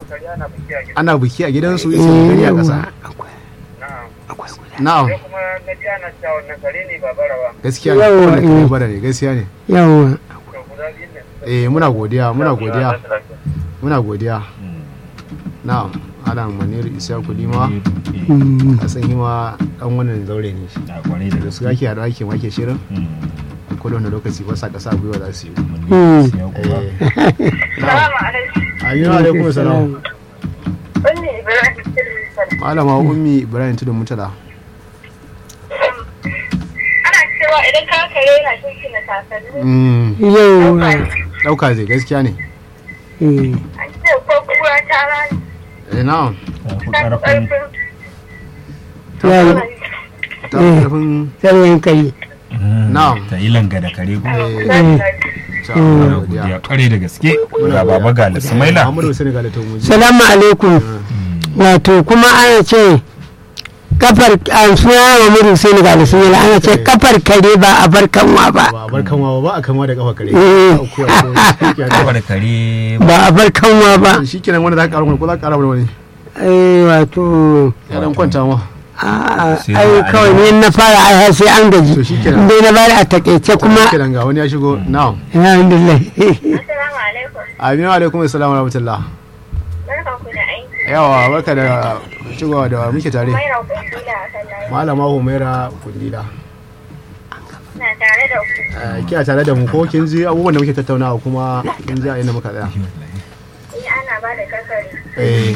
kare ana biki a gida ana biki a gidansu yace kare a ƙasa na'am na'am sai kuma na ji ana cewa wannan kare ne ba barawa gaskiya ne Yawwa, wannan kare eh. bara ne gaskiya ne yawa to guda biyun ne eh muna godiya muna godiya muna godiya na'am ana manir isa kulima a san yi ma dan wannan zaure ne shi a kwarai da da su ake haɗa ake make shirin ko da wani lokaci ba sa ƙasa gwiwa za su yi gaskiya eh kuwa na'am aminu alaikum salam Wani Ibrahim Tilmisan. malama ummi ibrahim tudun mutala Ana cewa idan ka kare yana shinkina takalmi. Mm, yawa ɗauka zai gaskiya ne eh, An ce ko kura ta rani. eh na'am ta fi Ta fi ƙarfin ƙarfin. yawa ta fi ƙarfin sarwayin kai Na'am. ta yi langa da kare ko eh Zaki. ta Muna godiya godiya kwarai da gaske ga baba ga Sumaila Muhammadu Hussein ga Latin Muji salamu alaikum wato kuma ana ce kafar a suna wa muru sai ga sun ana ce kafar kare ba a bar kanwa ba ba a bar kanwa ba a kanwa da kafa kare Eh. kafar kare ba a bar kanwa ba shi kenan wanda za ka ƙara ko za ka ƙara wani eh wato ya dan kwanta ma a Sai ai ba a kawai yi ne na fara ai har sai an gaji To shikenan. dai na bari a takaice kuma shi kenan ga wani ya shigo na'am alhamdulillah Assalamu alaikum. aminu alaikum assalamu rahmatullah Barkan ku da aiki. yawa barka da shigowa da muke tare Mai raukun dila a kan layi. malama humaira kundila Na tare da ku. Eh, kina tare da mu ko kin ji abubuwan da muke tattaunawa kuma kin ji a inda muka tsaya Ni ana ba da kasari. eh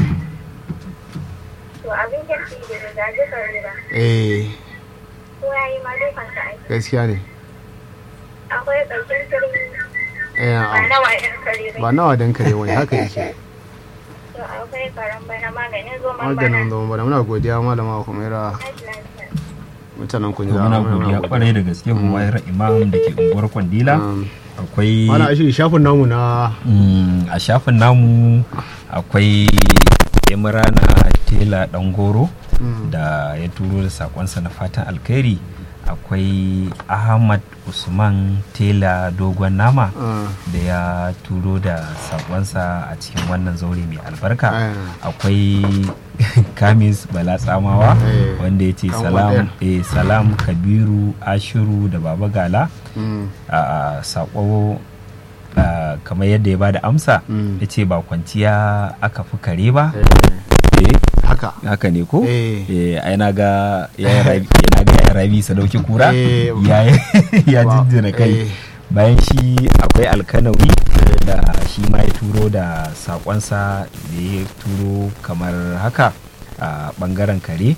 To abin kirki da rigaji kare ba. eh Ko ya yi ma dukansa aiki. gaskiya ne Akwai ƙarshen turmi. eh Ba a- nawa ɗin kare ba. ba nawa dan kare wani haka yake To akwai karen bana maganin zoman bana. maganin zama bana muna godiya malama humaira Tashi lafiya. mutanen to kundila muna godiya kwarai da gaske Humaira Imam da ke unguwar Kwandila akwai mana shi shafin namu na Mm, a shafin namu akwai Imrana Tela Dangoro da ya turo da sakonsa na fatan alkhairi akwai Ahmad Usman Tela Dogon Nama ah, da ya turo da sakonsa a cikin wannan zaure mai albarka Ah. akwai kamis bala tsamawa Eh, wanda ya ce kan salam, wadar. eh, salam kabiru ashiru da baba gala mm, a sako a, kamar yadda ya bada amsa Mm. ya ce ba kwanciya aka fi kare ba eh, Eh, haka haka ne ko Eh. Eh, ai na ga ya ga ya rabi sadauki kura Eh, ya ya Wa- jinjina kai eh. bayan shi akwai alkanawi da shi ma ya turo da sakonsa da ya turo kamar haka a bangaren kare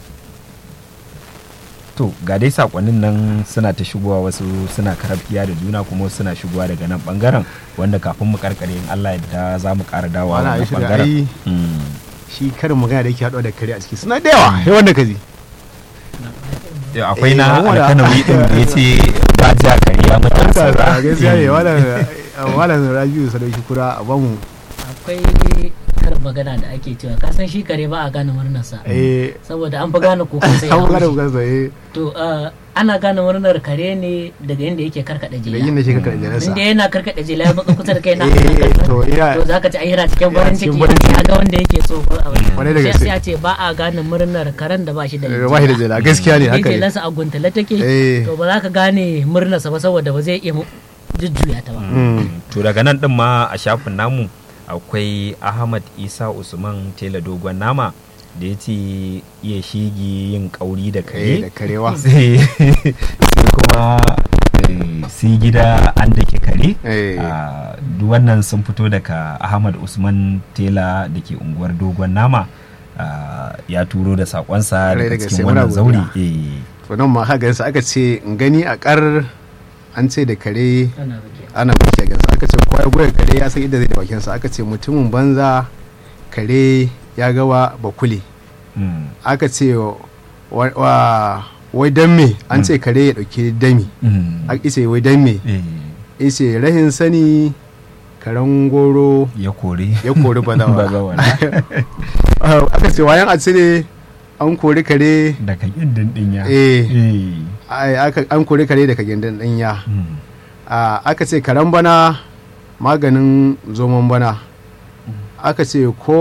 to ga dai sakonnin nan suna ta shigowa wasu suna karafiya da juna kuma wasu suna shigowa daga nan bangaren wanda kafin mu karkare in Allah yadda za mu kara dawowa Wala, wannan ai shi da bangaren ai- Mm. shi karin magana da yake haɗuwa da kare a ciki suna da yawa sai wanda ka ji Eh, akwai Eh, na wala. alkanawi din da ya ce ba ja kare ya mutu a saura. gaskiya ne Eh. malam malam rabiu sadauki kura a bamu akwai karin magana da ake cewa ka san shi kare ba a gane murnarsa eh saboda an fi gane kukan sai an magana haushi. bukansa eh to uh, ana gane murnar kare ne daga inda yake karkada da jela yin da shi ka karɓi nasa inda yana karkada jela ya matsa kusa da kai na Eh, to ina- to zaka ci ai yana cikin farin cikin ciki farin ciki. ya ga wanda yake so ko a wani Kwarai da sai gaske. sai a ce ba a gane murnar karen da ba shi da Eh, ba shi da jela gaskiya ne Ni haka ne jelarsa a guntale take Eh. to ba za ka gane murnarsa ba saboda ba zai iya mu- jujjuya ta ba Mm. to daga nan din ma a shafin namu akwai ahmad isa usman tela dogon nama da ya ce iya shigi yin kauri da eh da kare karewa sai sai kuma eh, sai gida an da ke kare Eh. Ah, duk wannan sun fito daga ahmad usman tela da ke unguwar dogon nama Ah, ya turo da sakonsa Kwarai da daga gaske, cikin muna wannan zauri godiya. Eh, to nan ma haka gansa aka ce in gani a kar an ce da kare ana rike ana baki a gansa aka ce kowa ya goya kare ya san inda zai da bakinsa aka ce mutumin banza kare ya gawa bakule mm, aka ce wa- wa- wai dan me an ce kare ya dauki dami mm, aka ce wai dan me eh, ice rahin sani karen goro ya kore ya kori bazawa bazawa aka ce wayan a cire an kori kare daga gindin dinya eh eh, ai, aka- an kori kare daga gindin ɗanya mm, a aka ce karen bana maganin zoman bana aka ce ko